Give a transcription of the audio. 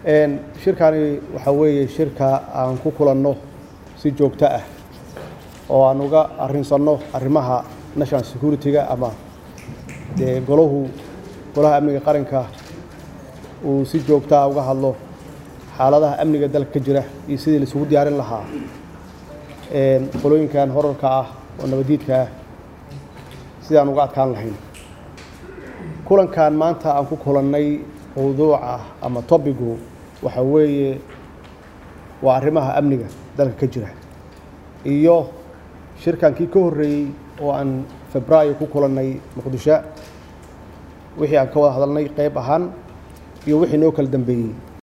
shirkani waxaa weeye shirka aan ku kulanno si joogto ah oo aan uga arrinsanno arrimaha national security-ga ama dee golahu golaha amniga qaranka uu si joogto ah uga hadlo xaaladaha amniga dalka ka jira iyo sidii la isugu diyaarin lahaa qolooyinkan horarka ah oo nabadiidka ah sidaan uga adkaan lahayn kulankan maanta aan ku kulannay mawduuca ama tobigu waxa weeye waa arrimaha amniga dalka ka jira iyo shirkankii ka horreeyey oo aan febraayo ku kulannay muqdisho wixii aan ka wada hadalnay qayb ahaan iyo wixii noo kala dambeeyey